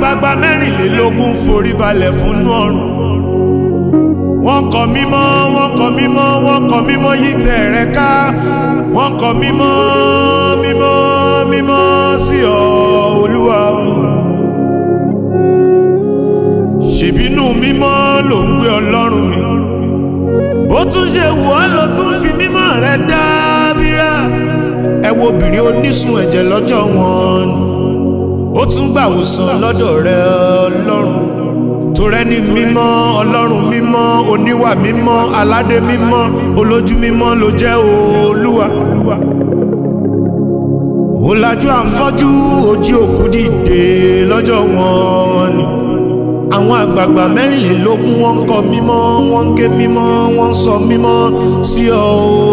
àgbààgbà mẹ́rìnlélógún forí balẹ̀ fún nú ọ̀run wọ́n kọ mímọ́ wọ́n kọ mímọ́ wọ́n kọ mímọ́ yí tẹ̀ rẹ̀ ká wọ́n kọ mímọ́ mímọ́ mímọ́ sí ọ olúwa o. ṣèbínú mímọ́ ló ń gbé ọlọ́run mi bó tún ṣe wù ọ́ ló tún fi mímọ́ rẹ dábìrà ẹ wo obìnrin onísun ẹ̀jẹ̀ lọ́jọ́ wọn ni ó tún gbàwòsàn lọ́dọ̀ rẹ ọlọ́run torẹ́ ní mímọ́ ọlọ́run mímọ́ oníwà mímọ́ aládé mímọ́ olójú mímọ́ ló jẹ́ olúwa. ó lajú àfọ́jú ojí òkú dìde lọ́jọ́ wọn ni àwọn àgbààgbà mẹ́rìnlélógún wọ́n ń kọ mímọ́ wọ́n ń ké mímọ́ wọ́n ń sọ mímọ́ sí ọ